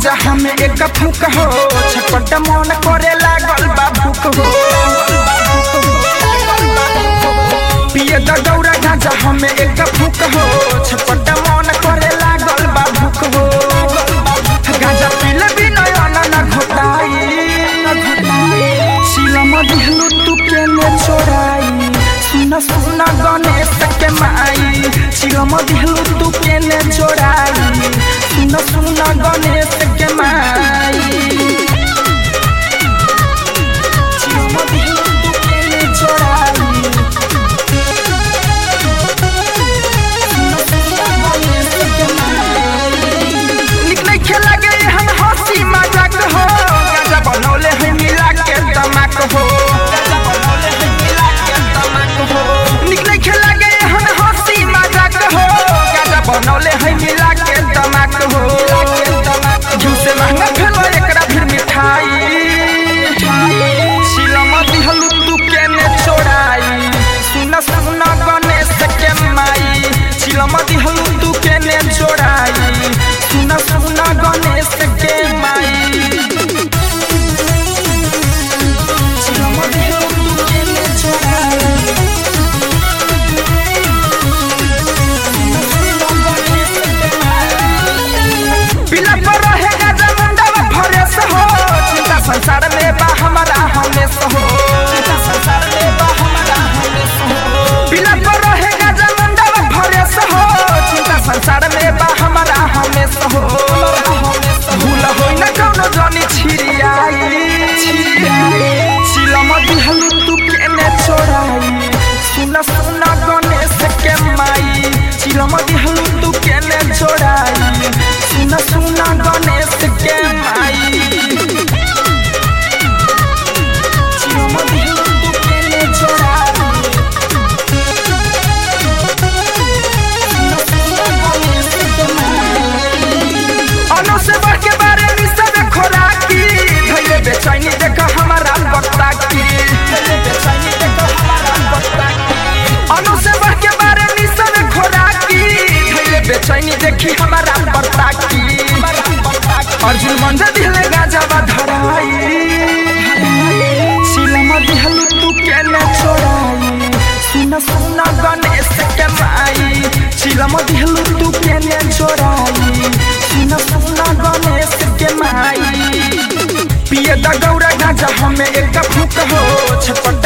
गांजा हमें एक फूक हो छटपट मन करे लागल बा भूख हो पिए द गौरा गांजा हमें एक फूक हो छटपट मन करे लागल बा भूख हो गांजा पीले भी नयन न घोटाई शिलम दिहलू तू केने छोड़ाई सुन सुन गणेश के माई शिलम दिहलू तू केने छोड़ाई सुन सुन गणेश के माई शिलम दिहलू तू केने छोड़ाई सुन सुन गणेश के माई निक नहीं खेला गए हम हंसी मजाक हो गाजा बनौले है मिला के तमाक हो गाजा बनौले है मिला के तमाक हो निक नहीं खेला गए हम हंसी मजाक हो गाजा बनौले है मिला के तमाक हो घिउ से महंगा भेलो एकरा फिर मिठाई शिलम दिहलु तू केने छोड़ाई सुन सुन गणेश के माई शिलम दिहलु तू केने छोड़ाई सुन सुन गणेश के माई शिलम दिहलु तू केने छोड़ाई बिना पर रहेगा जमुंडा भरे से हो चिंता संसार में बा हमारा हमेशा हो चिंता संसार में बा हमारा हमेशा हो बिना पर रहेगा जमुंडा भरे से हो चिंता संसार में बा हमारा हमेशा हो भूल होई न कौनो जानी छिरियाई शिलम दिहलु तू केने छोड़ाई सुन सुन गणेश के माई शिलम दिहलु तू केने छोड़ाई सुन सुन गणेश के माई शिलम दिहलु तू केने छोड़ाई सुन सुन गणेश के माई अनु से बढ़ के बारे में सब खोराकी धैले बेचैनी देख हमारा बक्ता की धैले बेचैनी देख हमारा बक्ता की अनु से बढ़ के बारे में सब खोराकी धैले बेचैनी देखी हमारा बक्ता की अर्जुन मंजा दिहले गाजा बा धराई शिलम दिहलु तू केने छोड़ाई सुन सुन गणेश के माई शिलम दिहलु तू केने छोड़ाई सुन सुन गणेश के माई पिए द गौरा गाजा हमें एक फूक हो छपट